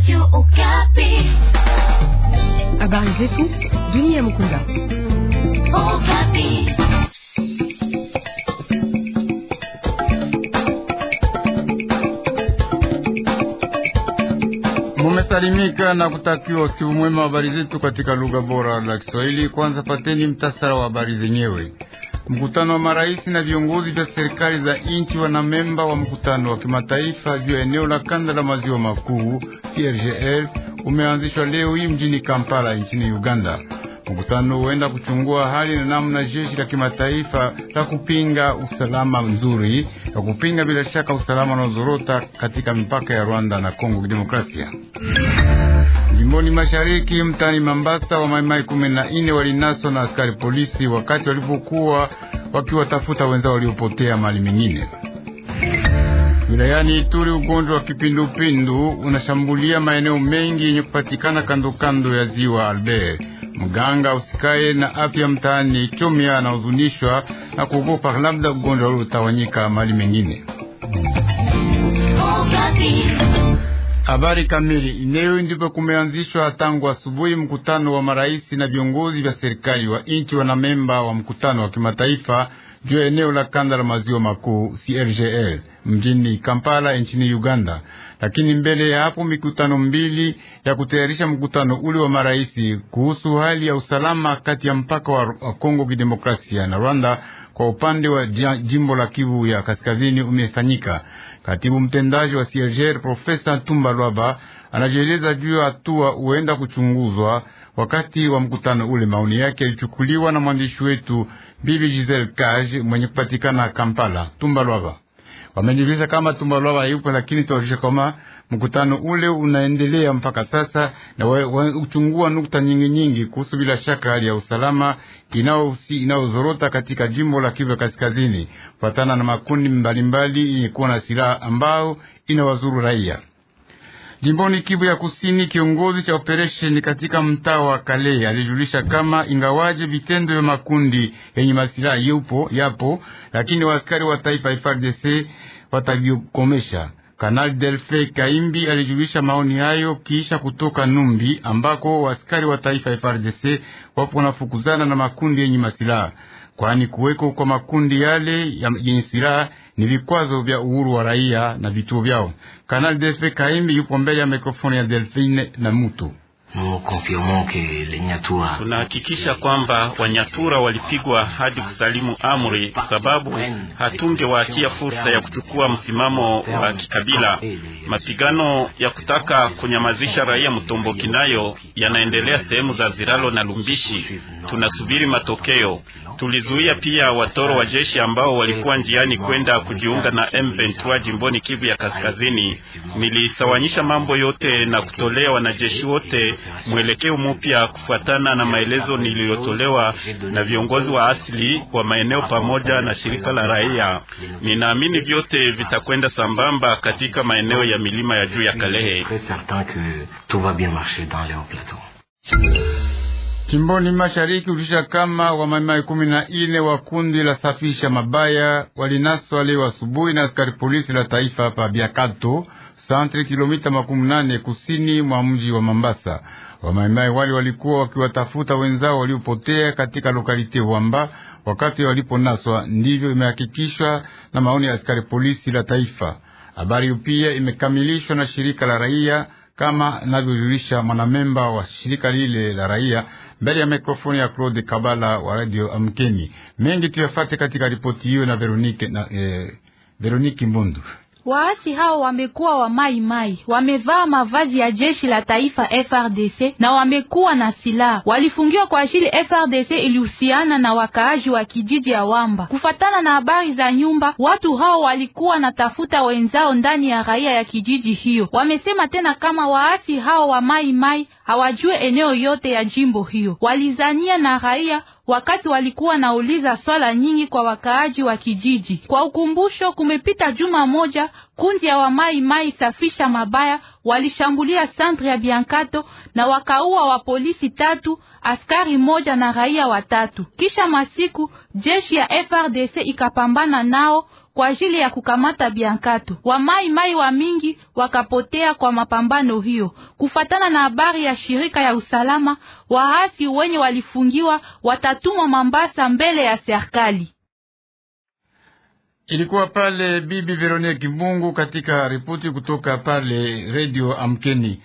Habari zetu dunia Mukunda. Mumesalimika na kutakiwa usikivu mwema wa habari zetu katika lugha bora la Kiswahili. Kwanza pateni mtasara wa habari zenyewe. Mkutano wa marais na viongozi vya serikali za nchi wanamemba wa mkutano wa kimataifa juu ya eneo la kanda la maziwa makuu CIRGL umeanzishwa leo hii mjini Kampala nchini Uganda. Mkutano huenda kuchungua hali na namna jeshi la kimataifa la kupinga usalama nzuri la kupinga bila shaka usalama unaozorota katika mipaka ya Rwanda na Kongo Kidemokrasia. Jimboni mashariki mtani Mambasa, wa maimai kumi na nne walinaswa na askari polisi wakati walipokuwa wakiwatafuta wenzao waliopotea mali mengine. Wilayani Ituri, ugonjwa wa kipindupindu unashambulia maeneo mengi yenye kupatikana kando kando ya ziwa Albert. Mganga usikaye na afya mtaani Chomia anahuzunishwa na kuogopa labda ugonjwa ule utawanyika mali mengine. Habari kamili ineo ndipo kumeanzishwa tangu asubuhi mkutano wa marais na viongozi vya serikali wa nchi wanamemba wa mkutano wa kimataifa juu ya eneo la kanda la maziwa makuu CIRGL mjini Kampala nchini Uganda. Lakini mbele ya hapo mikutano mbili ya kutayarisha mkutano ule wa marais kuhusu hali ya usalama kati ya mpaka wa Kongo Kidemokrasia na Rwanda kwa upande wa jimbo la Kivu ya Kaskazini umefanyika. Katibu mtendaji wa CIRGL Profesa Tumba Lwaba anajieleza juu ya hatua huenda kuchunguzwa wakati wa mkutano ule. Maoni yake yalichukuliwa na mwandishi wetu Bibi Giselle Kaj mwenye kupatikana Kampala. Tumba Lwaba wamejulisha kama Tumba Lwaba yupo, lakini tuwajulisha kama mkutano ule unaendelea mpaka sasa na uchungua nukta nyingi nyingi kuhusu bila shaka hali ya usalama inayozorota katika jimbo la Kivu Kaskazini kufatana na makundi mbalimbali yenye kuwa na silaha ambao inawazuru raia. Jimboni Kivu ya Kusini, kiongozi cha operesheni katika mtaa wa Kale alijulisha kama ingawaje vitendo vya makundi yenye masilaha yupo yapo, lakini waaskari wa taifa FARDC watavikomesha. Kanali Delfe Kaimbi alijulisha maoni hayo kisha kutoka Numbi ambako waaskari wa taifa FARDC wapo wanafukuzana na makundi yenye masilaha, kwani kuweko kwa makundi yale yenye silaha ni vikwazo vya uhuru wa raia na vituo vyao. Kanali Delfe Kaimbi yupo mbele ya mikrofoni ya Delfine na Mutu. Tunahakikisha kwamba Wanyatura walipigwa hadi kusalimu amri, kwa sababu hatungewaachia fursa ya kuchukua msimamo wa kikabila. Mapigano ya kutaka kunyamazisha raia Mtomboki nayo yanaendelea sehemu za Ziralo na Lumbishi. Tunasubiri matokeo. Tulizuia pia watoro wa jeshi ambao walikuwa njiani kwenda kujiunga na M23 jimboni Kivu ya Kaskazini. Nilisawanyisha mambo yote na kutolea wanajeshi wote mwelekeo mpya kufuatana na maelezo niliyotolewa na viongozi wa asili wa maeneo pamoja na shirika la raia. Ninaamini vyote vitakwenda sambamba katika maeneo ya milima ya juu ya Kalehe. Jimboni mashariki ulisha kama wamaimai kumi na ine wa kundi la safisha mabaya walinaswa leo asubuhi na askari polisi la taifa pa Biakato santre kilomita makumi nane kusini mwa mji wa Mambasa. Wamaimai wale walikuwa wakiwatafuta wenzao waliopotea katika lokalite Wamba wakati waliponaswa, ndivyo imehakikishwa na maoni ya askari polisi la taifa. Habari pia imekamilishwa na shirika la raia kama navyojulisha mwanamemba wa shirika lile la raia mbele ya mikrofoni ya Claude Kabala wa Radio Amkeni. Mengi tuyafate katika ripoti hiyo na Veronique na eh, Veronique Mbundu. Waasi hao wamekuwa wa mai mai, wamevaa mavazi ya jeshi la taifa FRDC na wamekuwa na silaha. Walifungiwa kwa ajili FRDC ilihusiana na wakaaji wa kijiji ya Wamba. Kufatana na habari za nyumba, watu hao walikuwa na tafuta wenzao ndani ya raia ya kijiji hiyo. Wamesema tena kama waasi hao wa mai mai hawajue eneo yote ya jimbo hiyo, walizania na raia wakati walikuwa nauliza swala nyingi kwa wakaaji wa kijiji. Kwa ukumbusho, kumepita juma moja, kundi ya wamai mai safisha mabaya walishambulia santre ya Biankato na wakaua wa polisi tatu, askari moja na raia watatu. Kisha masiku jeshi ya FRDC ikapambana nao kwa ajili ya kukamata Biankato. Wamai mai wa mingi wakapotea kwa mapambano hiyo. Kufatana na habari ya shirika ya usalama, waasi wenye walifungiwa watatumwa Mambasa mbele ya serikali. Ilikuwa pale Bibi Veronique Kimbungu katika ripoti kutoka pale Radio Amkeni.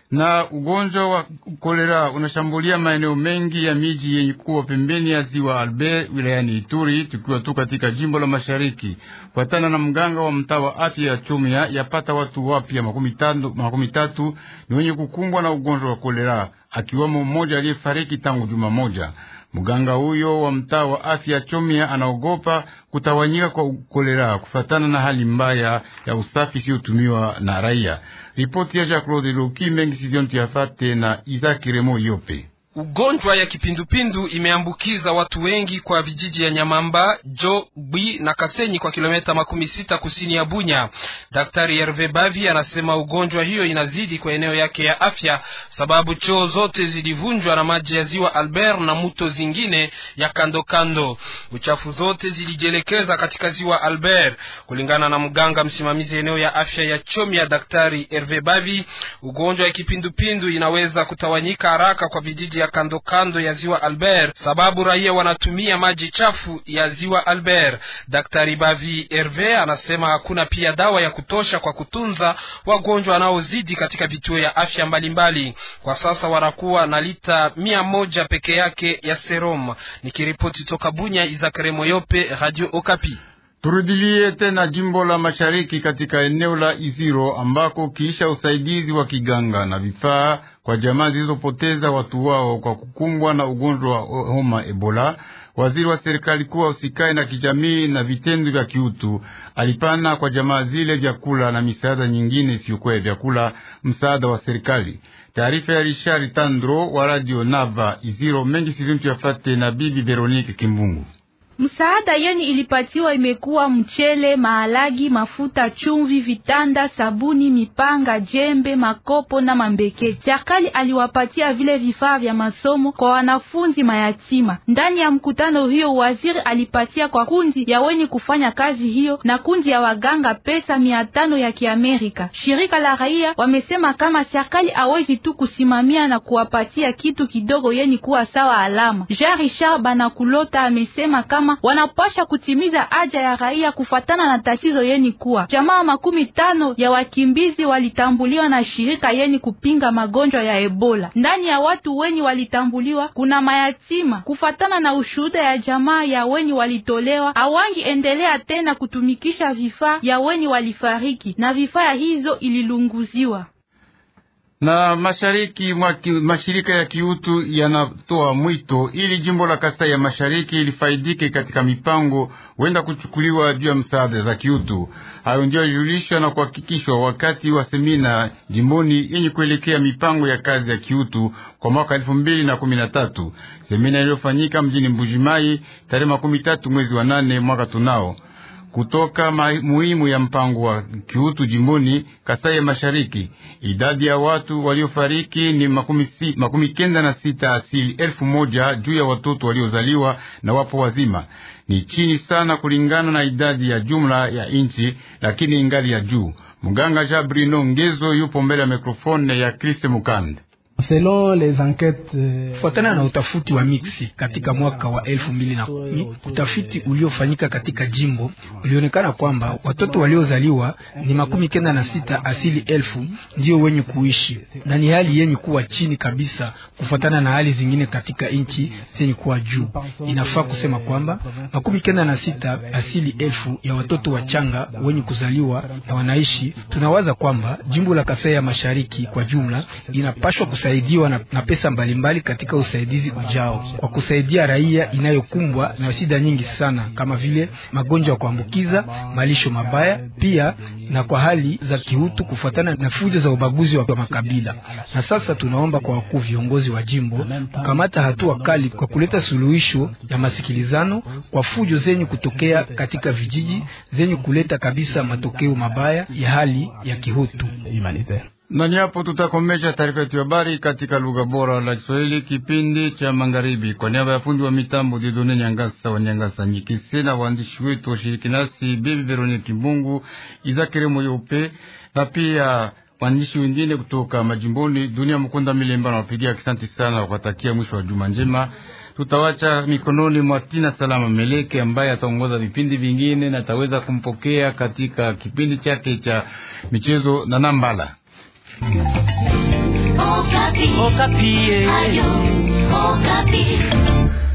Na ugonjwa wa kolera unashambulia maeneo mengi ya miji yenye kuwa pembeni ya ziwa Albert wilayani Ituri, tukiwa tu katika jimbo la Mashariki. Fuatana na mganga wa mtaa wa afya ya Chomia, yapata watu wapya makumi tatu ni wenye kukumbwa na ugonjwa wa kolera, akiwamo mmoja aliyefariki tangu juma moja. Mganga huyo wa mtaa wa afya Chomia anaogopa kutawanyika kwa kolera kufatana na hali mbaya ya usafi isiyotumiwa na raia. Ripoti ya Jacques Claude Loki mengi sidiontu yafate na Izaki Remo Yope. Ugonjwa ya kipindupindu imeambukiza watu wengi kwa vijiji ya Nyamamba, Jo, Bwi na Kasenyi kwa kilomita makumi sita kusini ya Bunya. Daktari Herve Bavi anasema ugonjwa hiyo inazidi kwa eneo yake ya afya, sababu choo zote zilivunjwa na maji ya ziwa Albert na muto zingine ya kando kando. Uchafu zote zilijielekeza katika ziwa Albert. Kulingana na mganga msimamizi eneo ya afya ya Chomia, Daktari Herve Bavi, ugonjwa ya kipindupindu inaweza kutawanyika haraka kwa vijiji ya kando kando ya ziwa Albert sababu raia wanatumia maji chafu ya ziwa Albert. Daktari Bavi Herve anasema hakuna pia dawa ya kutosha kwa kutunza wagonjwa wanaozidi katika vituo ya afya mbalimbali mbali. Kwa sasa wanakuwa na lita mia moja peke yake ya serum. Nikiripoti toka Bunya, Izakare Moyope, Radio Okapi. Turudilie tena jimbo la mashariki katika eneo la Iziro ambako kiisha usaidizi wa kiganga na vifaa kwa jamaa zilizopoteza watu wao kwa kukumbwa na ugonjwa wa homa Ebola, waziri wa serikali kuwa usikae na kijamii na vitendo vya kiutu alipana kwa jamaa zile vyakula na misaada nyingine isiyokuwa ya vyakula, msaada wa serikali. Taarifa ya Richard Tandro wa Radio Nava Iziro mengi sizintu yafate na bibi Veronique Kimbungu. Msaada yeni ilipatiwa imekuwa mchele, mahalagi, mafuta, chumvi, vitanda, sabuni, mipanga, jembe, makopo na mambeke. Serikali aliwapatia vile vifaa vya masomo kwa wanafunzi mayatima. Ndani ya mkutano hiyo, waziri alipatia kwa kundi ya wenye kufanya kazi hiyo na kundi ya waganga pesa mia tano ya Kiamerika. Shirika la raia wamesema kama serikali hawezi tu kusimamia na kuwapatia kitu kidogo yeni kuwa sawa alama. Jean Richard Banakulota amesema kama wanapasha kutimiza haja ya raia kufatana na tatizo yeni kuwa jamaa makumi tano ya wakimbizi walitambuliwa na shirika yeni kupinga magonjwa ya Ebola. Ndani ya watu weni walitambuliwa kuna mayatima. Kufatana na ushuhuda ya jamaa ya weni walitolewa, awangi endelea tena kutumikisha vifaa ya weni walifariki na vifaa hizo ililunguziwa na mashariki mwa mashirika ya kiutu yanatoa mwito ili jimbo la Kasai ya mashariki lifaidike katika mipango wenda kuchukuliwa juu ya msaada za kiutu. Hayo ndio yajulishwa na kuhakikishwa wakati wa semina jimboni yenye kuelekea mipango ya kazi ya kiutu kwa mwaka elfu mbili na kumi na tatu, semina iliyofanyika mjini Mbujimai tarehe makumi tatu mwezi wa nane mwaka tunao kutoka muhimu ya mpango wa kiutu jimboni Kasai ya Mashariki, idadi ya watu waliofariki ni makumi, si, makumi kenda na sita asili elfu moja juu ya watoto waliozaliwa na wapo wazima. Ni chini sana kulingana na idadi ya jumla ya inchi, lakini ingali ya juu. Mganga Jabrino Ngezo yupo mbele ya mikrofone ya Kriste Mukande. Kufuatana na utafuti wa mixi katika mwaka wa elfu mbili na kumi, utafiti uliofanyika katika jimbo ulionekana kwamba watoto waliozaliwa ni makumi kenda na sita asili elfu ndio wenye kuishi, na ni hali yenye kuwa chini kabisa kufuatana na hali zingine katika nchi zenye kuwa juu. Inafaa kusema kwamba makumi kenda na sita asili elfu ya watoto wachanga wenye kuzaliwa na wanaishi. Tunawaza kwamba jimbo la Kasai ya Mashariki kwa jumla inapashwa saidiwa na, na pesa mbalimbali mbali katika usaidizi ujao kwa kusaidia raia inayokumbwa na shida nyingi sana kama vile magonjwa ya kuambukiza, malisho mabaya, pia na kwa hali za kiutu kufuatana na fujo za ubaguzi wa makabila. Na sasa tunaomba kwa wakuu viongozi wa jimbo kukamata hatua kali kwa kuleta suluhisho ya masikilizano kwa fujo zenye kutokea katika vijiji zenye kuleta kabisa matokeo mabaya ya hali ya kiutu. Na ni hapo tutakomesha taarifa yetu ya habari katika lugha bora la Kiswahili, kipindi cha magharibi. Kwa niaba ya fundi wa mitambo Didone Nyangasa wa Nyangasa Nyikise na waandishi wetu washiriki nasi Bibi Veronique Kimbungu, Izakire Moyope na pia waandishi wengine kutoka majimboni, Dunia Mkunda Milemba na wapigia kisanti sana, wakatakia mwisho wa juma njema. Tutawacha mikononi mwa Tina Salama Meleke ambaye ataongoza vipindi vingine na ataweza kumpokea katika kipindi chake cha michezo na Nambala. Okapi. Okapi. Ayo, Okapi.